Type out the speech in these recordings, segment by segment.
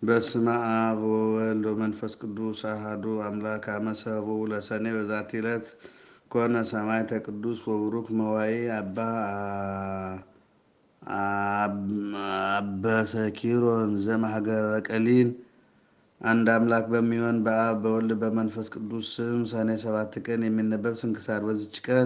በስመ አብ ወወልድ ወመንፈስ ቅዱስ አሐዱ አምላክ አመ ሰብኡ ለሰኔ በዛቲ ዕለት ኮነ ሰማዕተ ቅዱስ ወቡሩክ መዋዕለ አባ አበሰኪሮን ዘእምሀገረ ቀሊን። አንድ አምላክ በሚሆን በአብ በወልድ በመንፈስ ቅዱስ ስም ሰኔ ሰባት ቀን የሚነበብ ስንክሳር። በዚች ቀን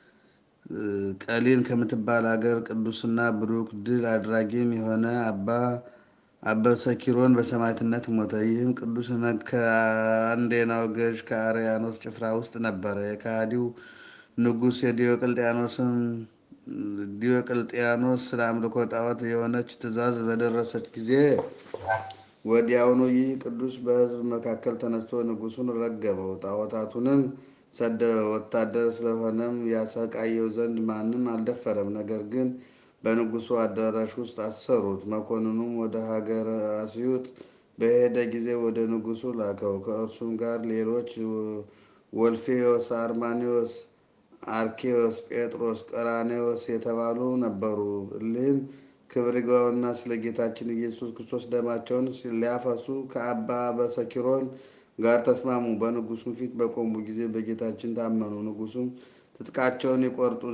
ቀሊን ከምትባል አገር ቅዱስና ብሩክ ድል አድራጊም የሆነ አባ አበሰኪሮን በሰማዕትነት ሞተ። ይህም ቅዱስ ከአንዴናው ገዥ ከአርያኖስ ጭፍራ ውስጥ ነበረ። የከሃዲው ንጉሥ የዲዮቅልጥያኖስን ዲዮቅልጥያኖስ ስለ አምልኮ ጣዖት የሆነች ትእዛዝ በደረሰች ጊዜ ወዲያውኑ ይህ ቅዱስ በሕዝብ መካከል ተነስቶ ንጉሡን ረገመው፣ ጣዖታቱንም ሰደበ። ወታደር ስለሆነም ያሰቃየው ዘንድ ማንም አልደፈረም። ነገር ግን በንጉሡ አዳራሽ ውስጥ አሰሩት። መኮንኑም ወደ ሀገረ አስዩጥ በሄደ ጊዜ ወደ ንጉሡ ላከው። ከእርሱም ጋር ሌሎች ወልፌዎስ፣ አርማኒዎስ፣ አርኬዎስ፣ ጴጥሮስ፣ ቀራኔዎስ የተባሉ ነበሩ። እሊህም ክብር ይግባውና ስለ ጌታችን ኢየሱስ ክርስቶስ ደማቸውን ሊያፈሱ ከአባ አበሰኪሮን ጋር ተስማሙ። በንጉሡም ፊት በቆሙ ጊዜ በጌታችን ታመኑ። ንጉሡም ትጥቃቸውን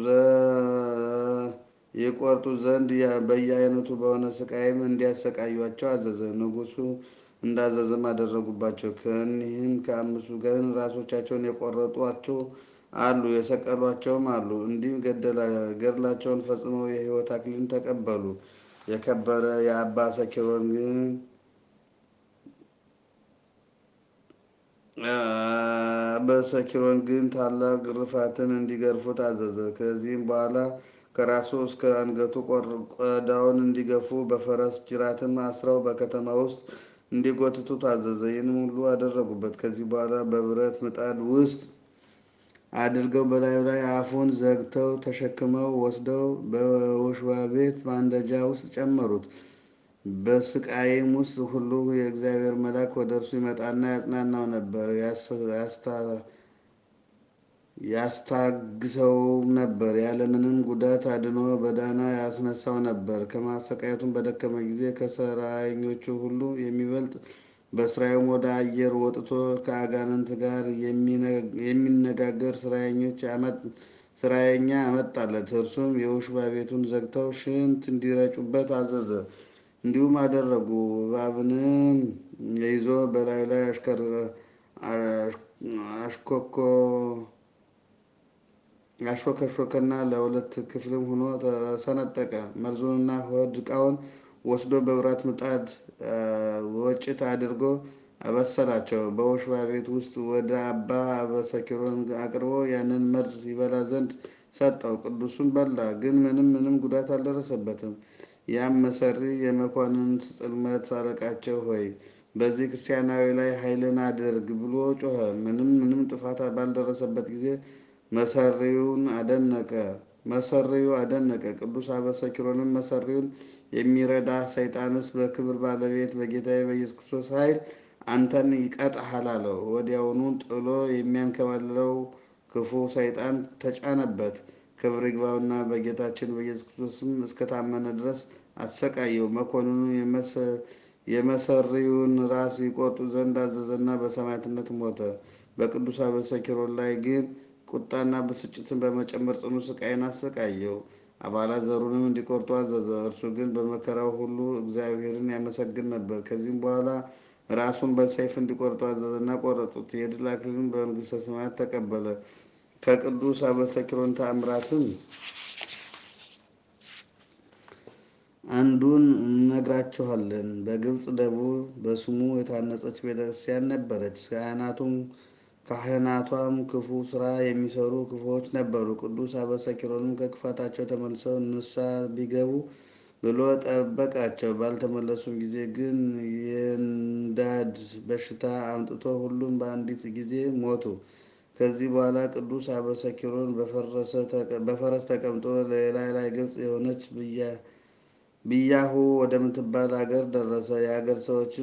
ይቆርጡ ዘንድ በየአይነቱ በሆነ ስቃይም እንዲያሰቃዩቸው አዘዘ። ንጉሡ እንዳዘዘም አደረጉባቸው። ከእኒህም ከአምስቱ ግን ራሶቻቸውን የቆረጧቸው አሉ፣ የሰቀሏቸውም አሉ። እንዲህም ገድላቸውን ፈጽመው የሕይወት አክሊልን ተቀበሉ። የከበረ የአባ ሰኪሮን ግን አበሰኪሮን ግን ታላቅ ግርፋትን እንዲገርፉት አዘዘ። ከዚህም በኋላ ከራሱ እስከ አንገቱ ቆዳውን እንዲገፉ በፈረስ ጅራትም አስረው በከተማ ውስጥ እንዲጎትቱት አዘዘ። ይህንም ሁሉ አደረጉበት። ከዚህ በኋላ በብረት ምጣድ ውስጥ አድርገው በላዩ ላይ አፉን ዘግተው ተሸክመው ወስደው በወህኒ ቤት ማንደጃ ውስጥ ጨመሩት። በስቃይም ውስጥ ሁሉ የእግዚአብሔር መልአክ ወደ እርሱ ይመጣና ያጽናናው ነበር፣ ያስታግሰውም ነበር። ያለምንም ጉዳት አድኖ በዳና ያስነሳው ነበር። ከማሰቃየቱም በደከመ ጊዜ ከሰራኞቹ ሁሉ የሚበልጥ በስራውም ወደ አየር ወጥቶ ከአጋንንት ጋር የሚነጋገር ስራየኛ አመጣለት። እርሱም የውሽባ ቤቱን ዘግተው ሽንት እንዲረጩበት አዘዘ። እንዲሁም አደረጉ። እባብንም ይዞ በላዩ ላይ አሾከሾከና ለሁለት ክፍልም ሆኖ ተሰነጠቀ። መርዙንና ሆድ ዕቃውን ወስዶ በብረት ምጣድ ወጭት አድርጎ አበሰላቸው። በወህኒ ቤት ውስጥ ወደ አባ አበሰኪሮን አቅርቦ ያንን መርዝ ይበላ ዘንድ ሰጠው። ቅዱሱን በላ፣ ግን ምንም ምንም ጉዳት አልደረሰበትም። ያም መሰሪ የመኳንንት ጽልመት አለቃቸው ሆይ በዚህ ክርስቲያናዊ ላይ ኃይልን አድርግ ብሎ ጮኸ። ምንም ምንም ጥፋት ባልደረሰበት ጊዜ መሰሪውን አደነቀ መሰሪው አደነቀ። ቅዱስ አበሰኪሮንም መሰሪውን የሚረዳ ሰይጣንስ በክብር ባለቤት በጌታዬ በኢየሱስ ክርስቶስ ኃይል አንተን ይቀጣሃል አለው። ወዲያውኑ ጥሎ የሚያንከባልለው ክፉ ሰይጣን ተጫነበት። ክብር ይግባውና በጌታችን በኢየሱስ ክርስቶስም እስከታመነ ድረስ አሰቃየው። መኮንኑ የመሰሪውን ራስ ይቆርጡ ዘንድ አዘዘና በሰማዕትነት ሞተ። በቅዱስ አበሰኪሮን ላይ ግን ቁጣና ብስጭትን በመጨመር ጽኑ ስቃይን አሰቃየው። አባላት ዘሩንም እንዲቆርጡ አዘዘ። እርሱ ግን በመከራው ሁሉ እግዚአብሔርን ያመሰግን ነበር። ከዚህም በኋላ ራሱን በሰይፍ እንዲቆርጡ አዘዘና ቆረጡት። የድል አክሊልን በመንግሥተ ሰማያት ተቀበለ። ከቅዱስ አበሰኪሮን ተአምራትም አንዱን እነግራችኋለን። በግብፅ ደቡብ በስሙ የታነጸች ቤተክርስቲያን ነበረች። ካህናቱም ካህናቷም ክፉ ስራ የሚሰሩ ክፉዎች ነበሩ። ቅዱስ አበሰኪሮንም ከክፋታቸው ተመልሰው ንስሐ ቢገቡ ብሎ ጠበቃቸው። ባልተመለሱም ጊዜ ግን የንዳድ በሽታ አምጥቶ ሁሉም በአንዲት ጊዜ ሞቱ። ከዚህ በኋላ ቅዱስ አበሰኪሮን በፈረስ ተቀምጦ የላይ ላይ ገጽ የሆነች ብያሁ ወደምትባል አገር ደረሰ። የአገር ሰዎችም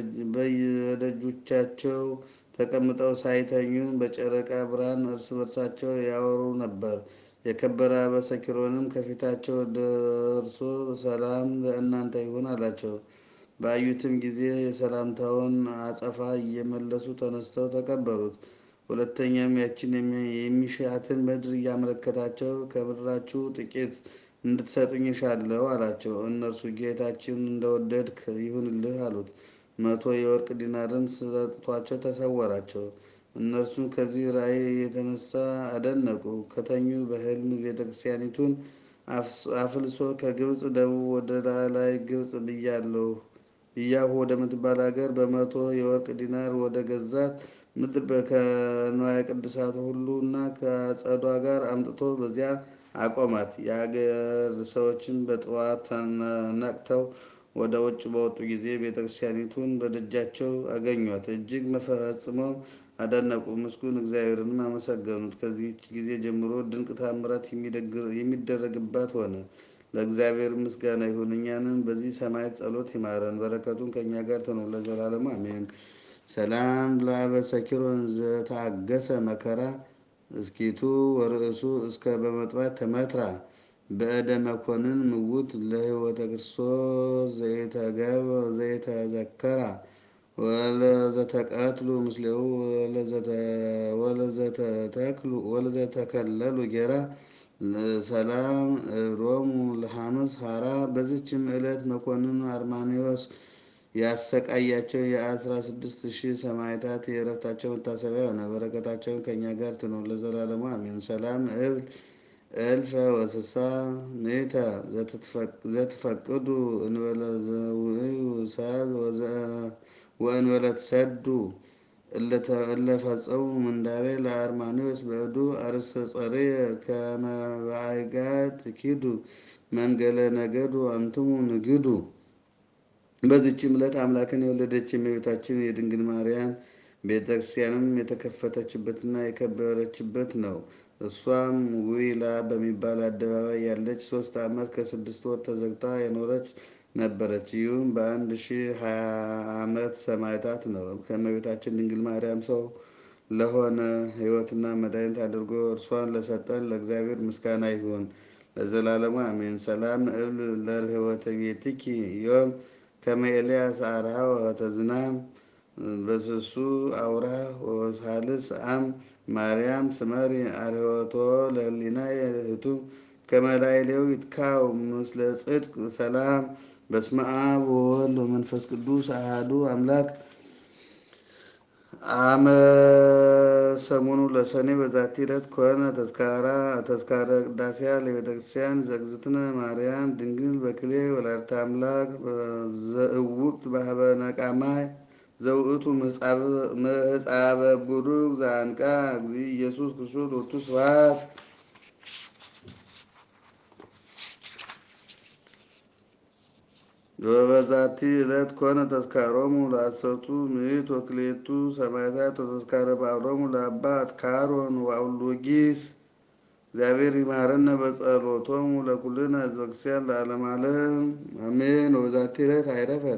በየደጆቻቸው ተቀምጠው ሳይተኙ በጨረቃ ብርሃን እርስ በርሳቸው ያወሩ ነበር። የከበረ አበሰኪሮንም ከፊታቸው ደርሶ ሰላም ለእናንተ ይሁን አላቸው። ባዩትም ጊዜ የሰላምታውን አጸፋ እየመለሱ ተነስተው ተቀበሉት። ሁለተኛም ያችን የሚሻትን ምድር እያመለከታቸው ከምድራችሁ ጥቂት እንድትሰጡኝ እሻለሁ አላቸው። እነርሱ ጌታችን እንደወደድክ ይሁንልህ አሉት። መቶ የወርቅ ዲናርም ሰጥቷቸው ተሰወራቸው። እነርሱም ከዚህ ራእይ የተነሳ አደነቁ። ከተኙ በሕልም ቤተ ክርስቲያኒቱን አፍልሶ ከግብፅ ደቡብ ወደ ላላይ ግብፅ ብያለሁ ብያሁ ወደምትባል ሀገር በመቶ የወርቅ ዲናር ወደ ገዛት ምድር ከንዋየ ቅድሳቱ ሁሉ እና ከአጸዷ ጋር አምጥቶ በዚያ አቆማት። የአገር ሰዎችም በጠዋት ነቅተው ወደ ውጭ በወጡ ጊዜ ቤተ ክርስቲያኒቱን በደጃቸው አገኟት። እጅግ ፈጽመው አደነቁ፣ ምስጉን እግዚአብሔርንም አመሰገኑት። ከዚህች ጊዜ ጀምሮ ድንቅ ታምራት የሚደረግባት ሆነ። ለእግዚአብሔር ምስጋና ይሁን፣ እኛንም በዚህ ሰማዕት ጸሎት ይማረን፣ በረከቱን ከእኛ ጋር ትኑር ለዘላለሙ አሜን። ሰላም ለአበ ሰኪሮን ዘታገሰ መከራ እስኪቱ ወርእሱ እስከ በመጥባት ተመትራ በእደ መኮንን ምውት ለህይወተ ክርስቶስ ዘይተዘከራ ወለዘተቀትሉ ምስሌው ወለዘተከለሉ ጌራ ሰላም ሮሙ ለሐመስ ሀራ። በዚችም ዕለት መኮንን አርማኒዎስ ያሰቃያቸው የአስራ ስድስት ሺህ ሰማዕታት የዕረፍታቸው መታሰቢያ ሆነ። በረከታቸውን ከእኛ ጋር ትኑር ለዘላለሙ አሜን። ሰላም እብል እልፈ ወስሳ ኔተ ዘትፈቅዱ እንበለ ዘውእዩ ሳብ ወእንበለ ትሰዱ እለፈጸሙ ምንዳቤ ለአርማኒዎስ በእዱ አርእስተ ጸርየ ከመ በአይጋድ ኪዱ መንገለ ነገዱ አንትሙ ንግዱ። በዚችም ዕለት አምላክን የወለደች የእመቤታችን የድንግል ማርያም ቤተ ክርስቲያንም የተከፈተችበትና የከበረችበት ነው። እሷም ዊላ በሚባል አደባባይ ያለች ሶስት ዓመት ከስድስት ወር ተዘግታ የኖረች ነበረች። ይህም በአንድ ሺህ ሀያ ዓመት ሰማዕታት ነው። ከእመቤታችን ድንግል ማርያም ሰው ለሆነ ሕይወትና መድኃኒት አድርጎ እርሷን ለሰጠን ለእግዚአብሔር ምስጋና ይሁን ለዘላለሙ አሜን። ሰላም እብል ለርህወተ ቤትኪ ዮም ከመ ኤልያስ አርሃ ወተዝናም በስሱ አውራ ወሳልስ አም ማርያም ስመሪ አርህወቶ ለህሊናየ ህቱም ከመ ላዕሌው ይትካው ምስለ ጽድቅ ሰላም በስመ አብ ወወልድ ወመንፈስ ቅዱስ አሐዱ አምላክ አመ ሰሙኑ ለሰኔ በዛቲ ዕለት ኮነ ተዝካራ ተዝካረ ቅዳሴያ ለቤተ ክርስቲያን ዘእግዝእትነ ማርያም ድንግል በክሌ ወላዲተ አምላክ ዘእውቅት በሀበ ነቃማይ ዘውእቱ ምህፃበ ቡሩክ ዘአንቃ እግዚእ ኢየሱስ ክርስቶስ ሎቱ ስብሐት። በበዛቲ ዕለት ኮነ ተዝካሮሙ ለአሰርቱ ምዕት ወክልኤቱ ሰማዕታት ወተዝካረ በዓሎሙ ለአባ አትካሮን ወአውሎጊስ። እግዚአብሔር ይማረነ በጸሎቶሙ ለኩልነ ሕዝበ ክርስቲያን ለዓለመ ዓለም አሜን። ወበዛቲ ዕለት አይረፈት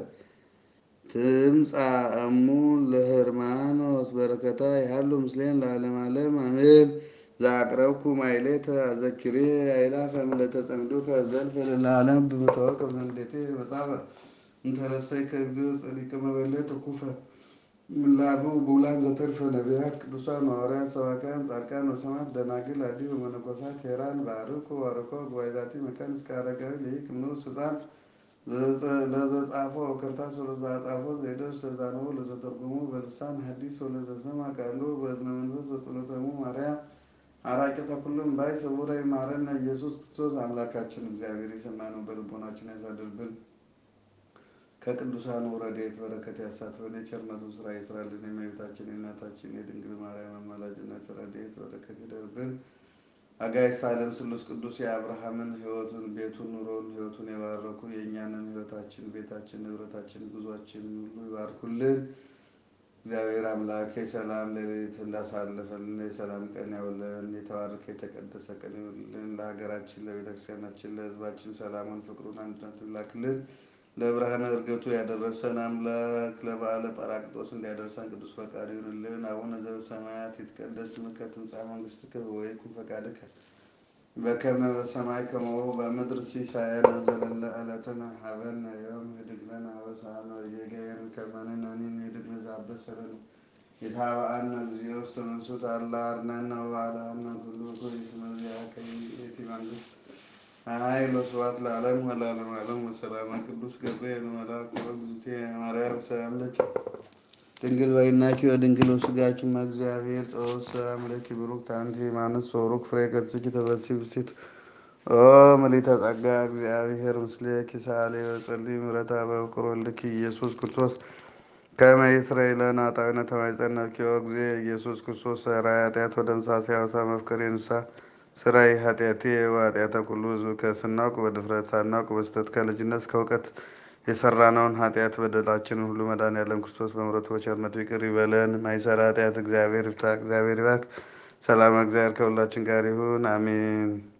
ትምጻእ እሙ ለህርማኖስ በረከታ ያሉ ምስሌን ለዓለመ ዓለም አሜን። ዘአቅረብኩ ማሕሌተ አዘኪሬ አእላፈ እምዕለተ ጸምዱከ ዘልፈ ለዓለም በመታወቅብ ዘንዴቴ መጻፈ እንተረሰይከ ግብፅ ሊቀ መበለት ኩፈ ምላቡ ቡላን ዘተርፈ ነቢያት ቅዱሳን ሐዋርያት ሰባክያን ጻድቃን ወሰማዕት ደናግል አዲ ወመነኮሳት ሄራን ባርኩ ባርኮ ጉባኤ ዛቲ መካን እስከ አረጋዊ ልሂቅ ንዑስ ሕፃን ለዘጻፎ ወከርታስ ወለዘአጻፎ ዘይደርስ ለዛንቦ ለዘተርጉሙ በልሳን ሐዲስ ወለዘሰማ ቃሉ በእዝነ መንፈስ በጸሎተሙ ማርያም አራቂተ ኩሉም ባይ ስውረ ይማረነ ኢየሱስ ክርስቶስ አምላካችን እግዚአብሔር የሰማነው በልቦናችን ያሳድርብን። ከቅዱሳኑ ረድኤት በረከት ያሳትፈን። የቸርነቱ ስራ ይስራልን። የእመቤታችን የእናታችን የድንግል ማርያም አማላጅነት ረድኤት በረከት ይደርብን። አጋዕዝተ ዓለም ስሉስ ቅዱስ የአብርሃምን ሕይወቱን ቤቱን ኑሮውን ሕይወቱን የባረኩ የእኛንን ሕይወታችን ቤታችን ንብረታችን ጉዟችን ሁሉ ይባርኩልን። እግዚአብሔር አምላክ የሰላም ሌሊት እንዳሳለፈልን የሰላም ቀን ያውለን። የተባረከ የተቀደሰ ቀን ይውልልን። ለሀገራችን፣ ለቤተክርስቲያናችን፣ ለሕዝባችን ሰላሙን፣ ፍቅሩን፣ አንድነቱን ላክልን። ለብርሃነ ዕርገቱ ያደረሰን አምላክ ለበዓለ ጰራቅሊጦስ እንዲያደርሰን ቅዱስ ፈቃዱ ይሁንልን። አቡነ ዘበሰማያት ይትቀደስ ስምከ ትምጻእ መንግሥትከ ወይኩን ፈቃድከ በከመ በሰማይ ከመሆ በምድር ሲሳየነ ዘለለ ዕለትነ ሀበነ ዮም ህድግ ለነ አበሳነ ወጌጋየነ ከመ ንሕነኒ ንህድግ ለዘአበሰለነ ኢታብአነ እግዚኦ ውስተ መንሱት አላ አርነነ ወባልሐነ ኩሉ እኩይ እስመ ዚአከ ይእቲ መንግሥት ኃይል ወስብሐት ለዓለሙ ወለዓለመ ዓለም ወሰላመ ቅዱስ ገብርኤል መልአክ ወእግዝእትየ ማርያም ሰላም ለኪ ድንግል በይናኪ ወድንግል ወስጋኪ እግዚአብሔር ጸወት ሰላም ለኪ ብሩክት አንቲ እማንስት ወቡሩክ ፍሬ ከርሥኪ ተፈሥሒ ፍሥሕት ኦ ምልዕተ ጸጋ እግዚአብሔር ምስሌኪ ሳሌ ወጸልይ ምሕረተ በፍቅር ወልድኪ ኢየሱስ ክርስቶስ ከመ ይስረይ ለነ ኃጣውኢነ ተማይጸነብኪ ኦ እግዚእ ኢየሱስ ክርስቶስ ሠራይ ኃጢአት ወደምሳሴ አበሳ መፍቀሬ ንስሐ ስራይ ኃጢአቴ ወኃጢአተ ኩሉ ሕዝብ ከስናውቅ በድፍረት ሳናውቅ በስተት ከልጅነት እስከ እውቀት የሰራነውን ኃጢአት በደላችንን ሁሉ መድኃኔዓለም ክርስቶስ በምሕረቱ በቸርነቱ ይቅር ይበለን። ማይሰራ ኃጢአት እግዚአብሔር ይፍታ። እግዚአብሔር ይባርክ። ሰላም እግዚአብሔር ከሁላችን ጋር ይሁን፣ አሜን።